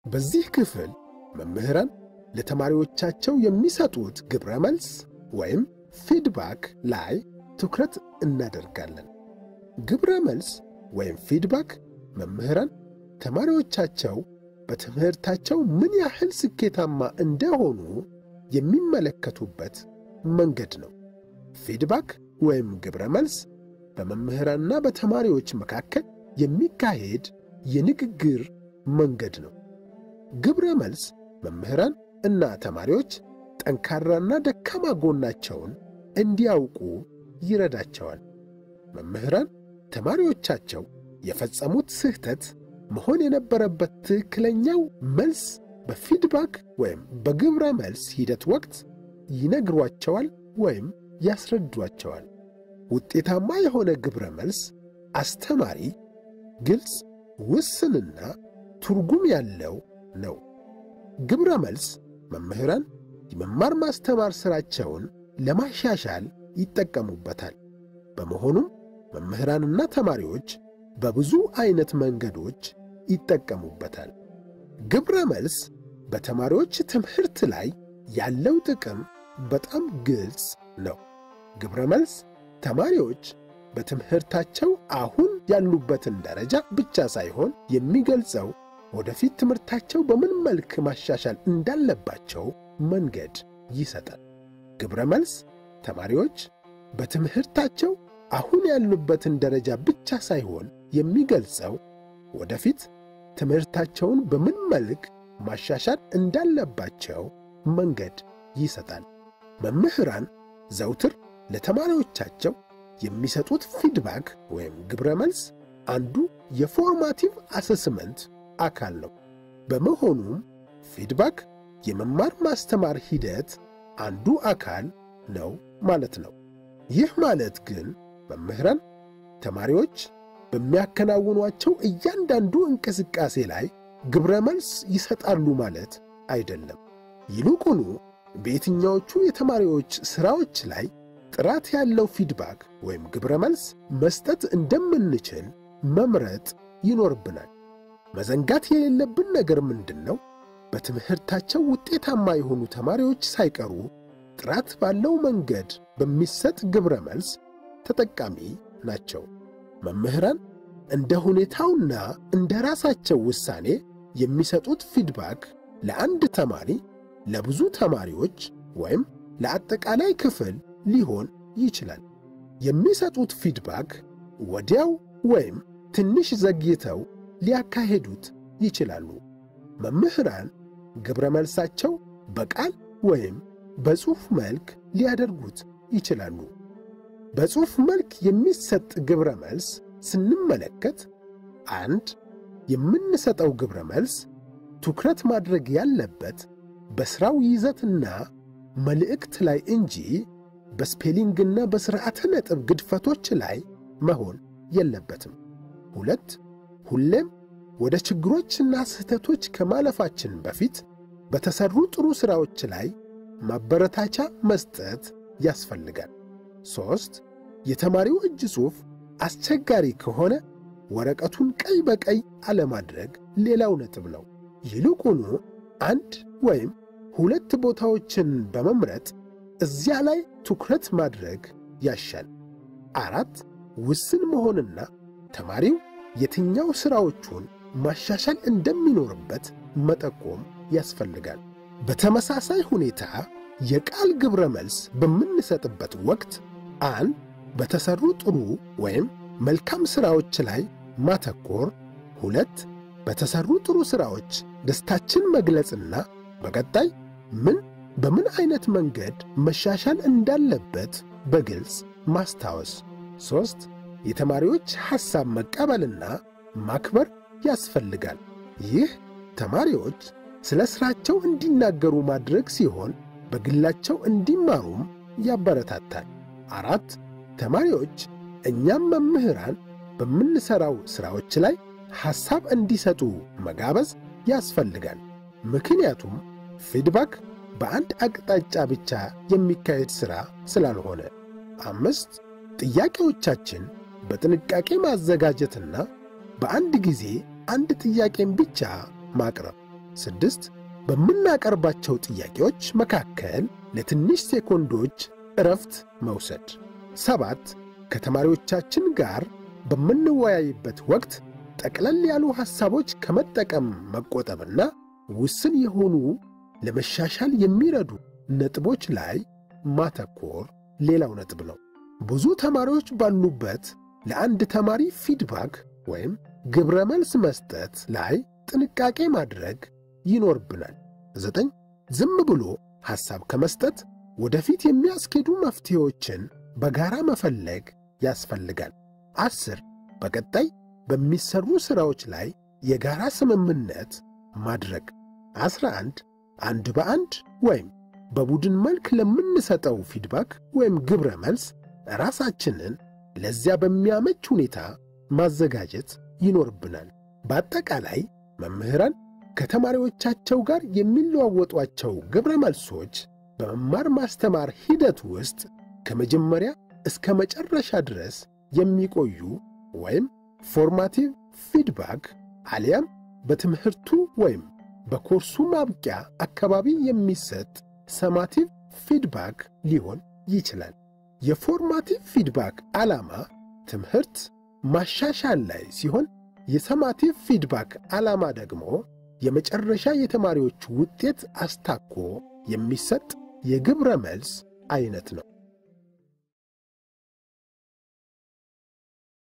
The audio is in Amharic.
በዚህ ክፍል መምህራን ለተማሪዎቻቸው የሚሰጡት ግብረ መልስ ወይም ፊድባክ ላይ ትኩረት እናደርጋለን። ግብረ መልስ ወይም ፊድባክ መምህራን ተማሪዎቻቸው በትምህርታቸው ምን ያህል ስኬታማ እንደሆኑ የሚመለከቱበት መንገድ ነው። ፊድባክ ወይም ግብረ መልስ በመምህራንና በተማሪዎች መካከል የሚካሄድ የንግግር መንገድ ነው። ግብረ መልስ መምህራን እና ተማሪዎች ጠንካራና ደካማ ጎናቸውን እንዲያውቁ ይረዳቸዋል። መምህራን ተማሪዎቻቸው የፈጸሙት ስህተት መሆን የነበረበት ትክክለኛው መልስ በፊድባክ ወይም በግብረ መልስ ሂደት ወቅት ይነግሯቸዋል ወይም ያስረዷቸዋል። ውጤታማ የሆነ ግብረ መልስ አስተማሪ፣ ግልጽ፣ ውስንና ትርጉም ያለው ነው። ግብረ መልስ መምህራን የመማር ማስተማር ሥራቸውን ለማሻሻል ይጠቀሙበታል። በመሆኑም መምህራንና ተማሪዎች በብዙ ዐይነት መንገዶች ይጠቀሙበታል። ግብረ መልስ በተማሪዎች ትምህርት ላይ ያለው ጥቅም በጣም ግልጽ ነው። ግብረ መልስ ተማሪዎች በትምህርታቸው አሁን ያሉበትን ደረጃ ብቻ ሳይሆን የሚገልጸው ወደፊት ትምህርታቸው በምን መልክ ማሻሻል እንዳለባቸው መንገድ ይሰጣል። ግብረ መልስ ተማሪዎች በትምህርታቸው አሁን ያሉበትን ደረጃ ብቻ ሳይሆን የሚገልጸው ወደፊት ትምህርታቸውን በምን መልክ ማሻሻል እንዳለባቸው መንገድ ይሰጣል። መምህራን ዘውትር ለተማሪዎቻቸው የሚሰጡት ፊድባክ ወይም ግብረ መልስ አንዱ የፎርማቲቭ አሰስመንት አካል ነው። በመሆኑም ፊድባክ የመማር ማስተማር ሂደት አንዱ አካል ነው ማለት ነው። ይህ ማለት ግን መምህራን ተማሪዎች በሚያከናውኗቸው እያንዳንዱ እንቅስቃሴ ላይ ግብረ መልስ ይሰጣሉ ማለት አይደለም። ይልቁኑ በየትኛዎቹ የተማሪዎች ሥራዎች ላይ ጥራት ያለው ፊድባክ ወይም ግብረ መልስ መስጠት እንደምንችል መምረጥ ይኖርብናል። መዘንጋት የሌለብን ነገር ምንድን ነው? በትምህርታቸው ውጤታማ የሆኑ ተማሪዎች ሳይቀሩ ጥራት ባለው መንገድ በሚሰጥ ግብረ መልስ ተጠቃሚ ናቸው። መምህራን እንደ ሁኔታውና እንደ ራሳቸው ውሳኔ የሚሰጡት ፊድባክ ለአንድ ተማሪ፣ ለብዙ ተማሪዎች ወይም ለአጠቃላይ ክፍል ሊሆን ይችላል። የሚሰጡት ፊድባክ ወዲያው ወይም ትንሽ ዘግይተው ሊያካሄዱት ይችላሉ። መምህራን ግብረ መልሳቸው በቃል ወይም በጽሑፍ መልክ ሊያደርጉት ይችላሉ። በጽሑፍ መልክ የሚሰጥ ግብረ መልስ ስንመለከት አንድ የምንሰጠው ግብረ መልስ ትኩረት ማድረግ ያለበት በሥራው ይዘትና መልእክት ላይ እንጂ በስፔሊንግና በሥርዓተ ነጥብ ግድፈቶች ላይ መሆን የለበትም። ሁለት ሁሌም ወደ ችግሮችና ስህተቶች ከማለፋችን በፊት በተሠሩ ጥሩ ሥራዎች ላይ ማበረታቻ መስጠት ያስፈልጋል። ሦስት የተማሪው እጅ ጽሑፍ አስቸጋሪ ከሆነ ወረቀቱን ቀይ በቀይ አለማድረግ ሌላው ነጥብ ነው። ይልቁኑ አንድ ወይም ሁለት ቦታዎችን በመምረጥ እዚያ ላይ ትኩረት ማድረግ ያሻል። አራት ውስን መሆንና ተማሪው የትኛው ሥራዎቹን ማሻሻል እንደሚኖርበት መጠቆም ያስፈልጋል። በተመሳሳይ ሁኔታ የቃል ግብረ መልስ በምንሰጥበት ወቅት አንድ በተሠሩ ጥሩ ወይም መልካም ሥራዎች ላይ ማተኮር፣ ሁለት በተሠሩ ጥሩ ሥራዎች ደስታችን መግለጽና በቀጣይ ምን በምን ዐይነት መንገድ መሻሻል እንዳለበት በግልጽ ማስታወስ፣ ሦስት የተማሪዎች ሐሳብ መቀበልና ማክበር ያስፈልጋል። ይህ ተማሪዎች ስለ ሥራቸው እንዲናገሩ ማድረግ ሲሆን በግላቸው እንዲማሩም ያበረታታል። አራት ተማሪዎች እኛም መምህራን በምንሠራው ሥራዎች ላይ ሐሳብ እንዲሰጡ መጋበዝ ያስፈልጋል። ምክንያቱም ፊድባክ በአንድ አቅጣጫ ብቻ የሚካሄድ ሥራ ስላልሆነ። አምስት ጥያቄዎቻችን በጥንቃቄ ማዘጋጀትና በአንድ ጊዜ አንድ ጥያቄን ብቻ ማቅረብ። ስድስት በምናቀርባቸው ጥያቄዎች መካከል ለትንሽ ሴኮንዶች እረፍት መውሰድ። ሰባት ከተማሪዎቻችን ጋር በምንወያይበት ወቅት ጠቅለል ያሉ ሐሳቦች ከመጠቀም መቆጠብና ውስን የሆኑ ለመሻሻል የሚረዱ ነጥቦች ላይ ማተኮር ሌላው ነጥብ ነው። ብዙ ተማሪዎች ባሉበት ለአንድ ተማሪ ፊድባክ ወይም ግብረ መልስ መስጠት ላይ ጥንቃቄ ማድረግ ይኖርብናል። ዘጠኝ ዝም ብሎ ሐሳብ ከመስጠት ወደፊት የሚያስኬዱ መፍትሄዎችን በጋራ መፈለግ ያስፈልጋል። አስር በቀጣይ በሚሰሩ ሥራዎች ላይ የጋራ ስምምነት ማድረግ። አስራ አንድ አንድ በአንድ ወይም በቡድን መልክ ለምንሰጠው ፊድባክ ወይም ግብረ መልስ ራሳችንን ለዚያ በሚያመች ሁኔታ ማዘጋጀት ይኖርብናል። በአጠቃላይ መምህራን ከተማሪዎቻቸው ጋር የሚለዋወጧቸው ግብረ መልሶች በመማር ማስተማር ሂደት ውስጥ ከመጀመሪያ እስከ መጨረሻ ድረስ የሚቆዩ ወይም ፎርማቲቭ ፊድባክ አሊያም በትምህርቱ ወይም በኮርሱ ማብቂያ አካባቢ የሚሰጥ ሰማቲቭ ፊድባክ ሊሆን ይችላል። የፎርማቲቭ ፊድባክ ዓላማ ትምህርት ማሻሻል ላይ ሲሆን የሰማቲቭ ፊድባክ ዓላማ ደግሞ የመጨረሻ የተማሪዎች ውጤት አስታኮ የሚሰጥ የግብረ መልስ አይነት ነው።